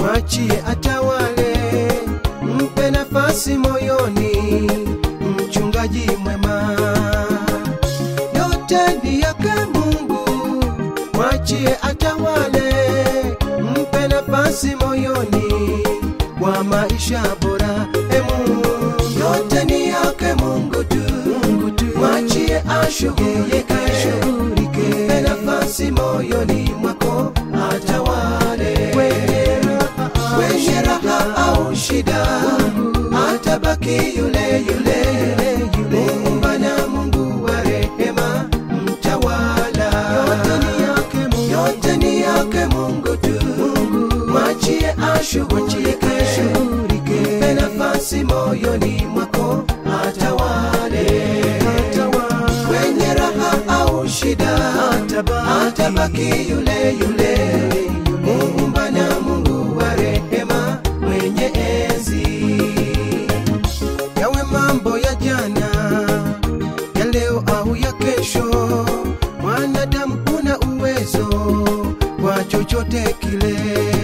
mwachie atawale, mpe nafasi moyoni, mchungaji mwema. Yote ni yake Mungu, mwachie atawale, mpe nafasi moyoni kwa maisha bora. E Mungu, yote ni yake Mungu tu, Mungu tu, mwachie ashughulike, mpe nafasi moyoni mwako atawale kwenye raha au shida, atabaki yule yule Muumba na Mungu wa rehema, mtawala. Yote ni yake Mungu tu, mwachie ashughulike, mpe nafasi moyoni mwako atawale. Kwenye raha au shida, atabaki yule yule Muumba na Mungu wa rehema, mwenye enzi. Yawe mambo ya jana, ya leo au ya kesho, mwanadamu una uwezo kwa chochote kile.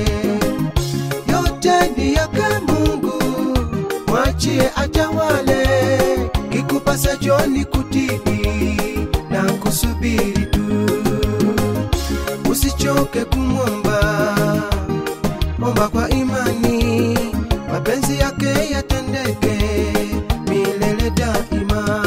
Yote ni yake Mungu, mwachie atawale, kikupasacho ni kutii na kusubiri tu usichoke kumwomba, omba kwa imani, mapenzi yake yatendeke milele daima.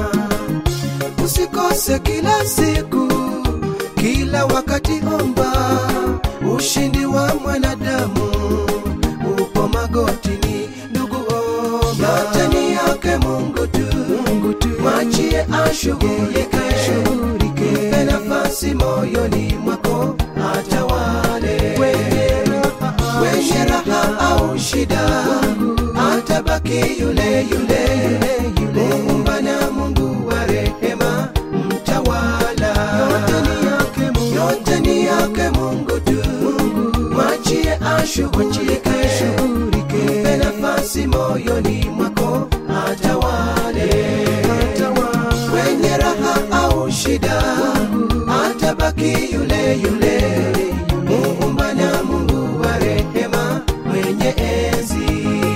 Usikose kila siku, kila wakati omba, ushindi wa mwanadamu upo magotini. Ndugu omba, yote ni yake Mungu tu, Mungu tu, mwachie ashughulike, mpe nafasi moyoni mwako atawale. Kwenye raha au shida, atabaki yule yule Muumba na Mungu wa rehema, mtawala. Yote ni yake Mungu tu, mwachie ashughulike, mpe nafasi moyoni mwako atawale. Kwenye raha au shida, atabaki yule yule Muumba na Mungu wa rehema, mwenye enzi.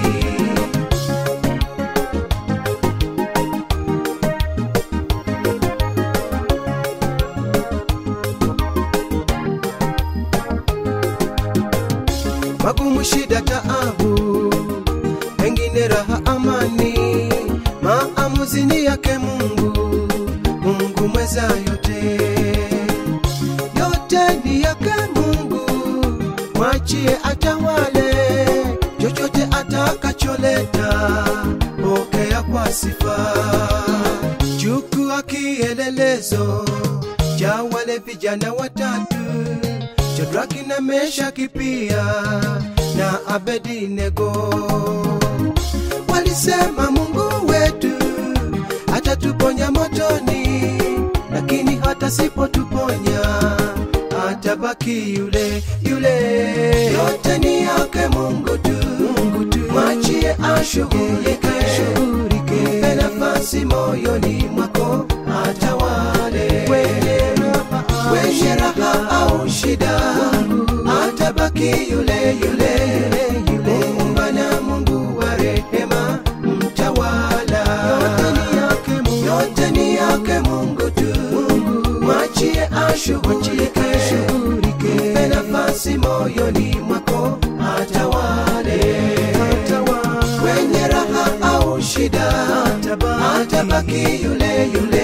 magumu, shida, taabu, pengine raha, amani, maamuzi ni yake Mungu, Mungu mweza yote, yote ni yake Mungu, mwachie atawale, chochote atakacholeta, pokea kwa sifa, chukua kielelezo cha wale vijana watatu Shadraki na Meshaki pia na Abednego walisema, Mungu wetu atatuponya motoni, lakini hata sipotuponya atabaki yule yule. Yote ni yake Mungu tu, Mungu tu, mwachie ashughulike, mpe nafasi moyoni mwako atawale kwenye raha au shida, atabaki yule yule Muumba na Mungu wa rehema, mtawala. Yote ni yake Mungu tu, mwachie ashughulike, mpe nafasi moyoni mwako atawale. Kwenye raha au shida, atabaki yule yule